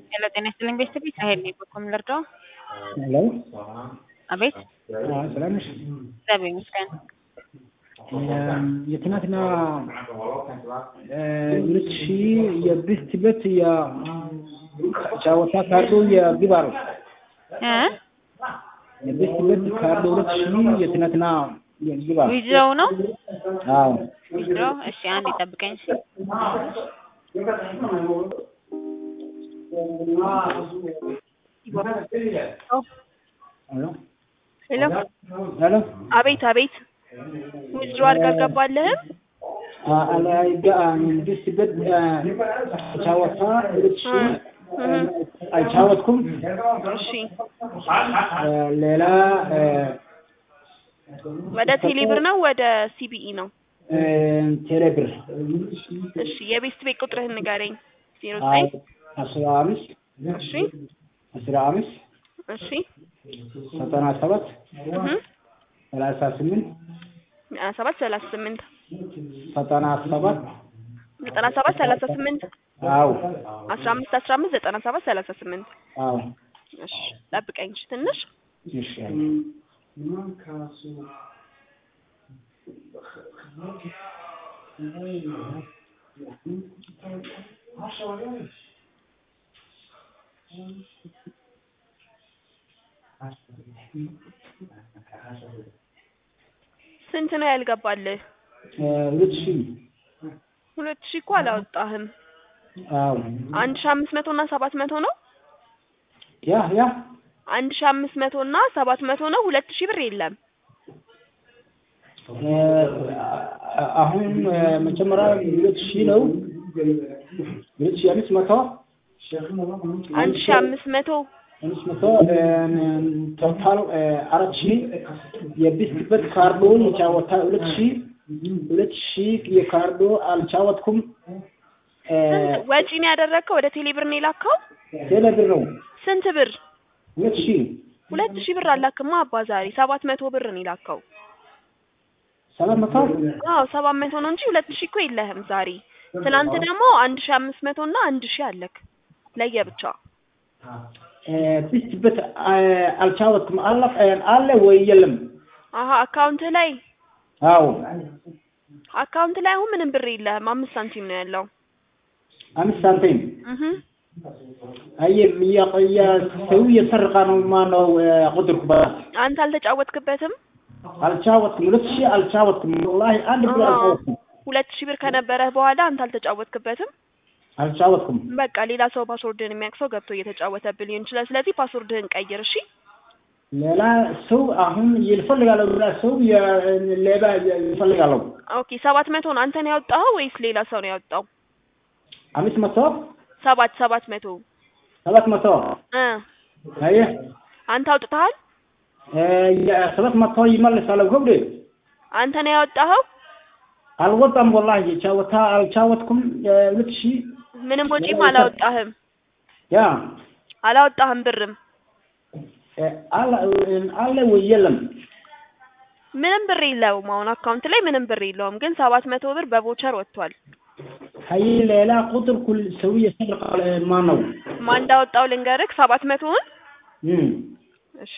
ሄሎ ጤና ይስጥልኝ ቤተሰብ ሳሄል ነኝ። በኮም ልርዳው? ሄሎ አቤት አዎ፣ ሰላም ነሽ? እግዚአብሔር ይመስገን። የትናንትና ሁለት ሺህ የብስት ቤት የጫወታ ካርዱ የግባሩ እ የብስት ቤት ካርዱ ሁለት ሺህ የትናንትና የግባሩ ዊዝድሮው ነው አዎ ዊዝድሮው። እሺ አንድ ይጠብቀኝ። እሺ ሄሎ ሄሎ ሄሎ አቤት አቤት ዊዝድሮ አድርጋ አልገባልህም? ብስት ቤት ጫወታ ሁለት ሺህ አልጫወትኩም። እሺ ሌላ ወደ ቴሌብር ነው ወደ ሲቢኢ ነው? ቴሌብር እሺ የቤስት ቤት ቁጥርህን ንገረኝ። ዜሮ ዘጠኝ አስራ አምስት እሺ አስራ አምስት እሺ ዘጠና ሰባት እህ ሰላሳ ስምንት ሰባት ሰላሳ ስምንት ዘጠና ሰባት ዘጠና ሰባት ሰላሳ ስምንት አዎ አስራ አምስት አስራ አምስት ዘጠና ሰባት ሰላሳ ስምንት አዎ እሺ ጠብቀኝ እሺ ትንሽ እሺ ስንት ነው ያልገባልህ? ሁለት ሺህ ሁለት ሺህ እኮ አላወጣህም። አዎ አንድ ሺህ አምስት መቶ እና ሰባት መቶ ነው። ያ ያ አንድ ሺህ አምስት መቶ እና ሰባት መቶ ነው። ሁለት ሺህ ብር የለም። አሁን መጀመሪያ ሁለት ሺህ ነው። ሁለት ሺህ አምስት መቶ አንድ ሺህ አምስት መቶ አምስት መቶ ቶታል አራት ሺህ የቢስክበት ካርዶን የጫወታ ሁለት ሺህ ሁለት ሺህ የካርዶ አልጫወትኩም። ስንት ወጪ ነው ያደረግከው? ወደ ቴሌብር ነው የላከው? ቴሌብር ነው ስንት ብር? ሁለት ሺህ ሁለት ሺህ ብር አላክማ አባ ዛሬ ሰባት መቶ ብር ነው የላከው። ሰባት መቶ አዎ ሰባት መቶ ነው እንጂ ሁለት ሺህ እኮ የለህም ዛሬ። ትናንት ደግሞ አንድ ሺህ አምስት መቶ እና አንድ ሺህ አለክ ለየብቻ። ቢስክበት አልጫወትኩም። አለ አለ ወይ የለም? አሀ አካውንት ላይ አዎ አካውንት ላይ አሁን ምንም ብር የለህም። አምስት ሳንቲም ነው ያለው። አምስት ሳንቲም እህ አየም ያቆያ ሰው የሰርቃ ነው ማነው ቁጥርኩ ባት አንተ አልተጫወትክበትም? አልጫወትኩም። ሁለት ሺህ አልጫወትኩም። ወላሂ አንድ ብር አልጫወትኩም። ሁለት ሺህ ብር ከነበረህ በኋላ አንተ አልተጫወትክበትም? አልጫወትኩም። በቃ ሌላ ሰው ፓስወርድህን የሚያውቅ ሰው ገብቶ እየተጫወተብህ ሊሆን ይችላል። ስለዚህ ፓስወርድህን ቀይር እሺ። ሌላ ሰው አሁን ይፈልጋለሁ። ሌላ ሰው ሌባ ይፈልጋለሁ። ኦኬ ሰባት መቶ ነው አንተ ነው ያወጣኸው ወይስ ሌላ ሰው ነው ያወጣው? አምስት መቶ ሰባት ሰባት መቶ ሰባት መቶ እ አየህ አንተ አውጥተሃል? ሰባት መቶ ይመልሳለሁ። ገብሬ አንተ ነው ያወጣኸው? አልወጣም። ወላሂ ጫወታ አልጫወትኩም። ሁለት ሺህ ምንም ወጪም አላወጣህም? ያ አላወጣህም ብርም? አለ አለ ወይ የለም? ምንም ብር የለውም። አሁን አካውንት ላይ ምንም ብር የለውም፣ ግን ሰባት መቶ ብር በቮቸር ወጥቷል። ሀይ ሌላ ቁጥር ኩል ሰው የሰርቃል ማን ነው? ማን እንዳወጣው ልንገርህ ሰባት መቶውን እም እሺ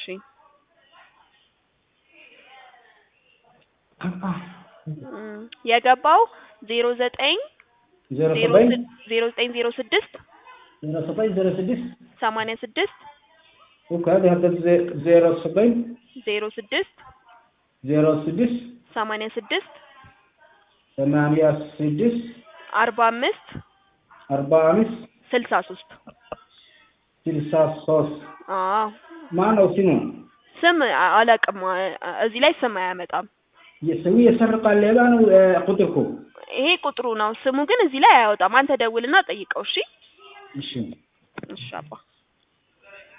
እም፣ የገባው ዜሮ ዘጠኝ ዜሮ ዜሮ ዘጠኝ ስድ- ዜሮ ዘጠኝ ዜሮ ስድስት ዜሮ ዘጠኝ ዜሮ ስድስት ሰማንያ ስድስት ኦኬ هذا ዜሮ ዘጠኝ ዜሮ ስድስት ዜሮ ስድስት ሰማንያ ስድስት ሰማንያ ስድስት አርባ አምስት አርባ አምስት ስልሳ ሶስት ስልሳ ሶስት አዎ ማን ነው ስሙ? ስም አ- አላውቅም። አ- አ- እዚህ ላይ ስም አያመጣም። የሰው የሰርቃል ሌባ ነው ቁጥርኩ። ይሄ ቁጥሩ ነው። ስሙ ግን እዚህ ላይ አያወጣም። አንተ ደውልና ጠይቀው። እሺ እሺ እሺ አባ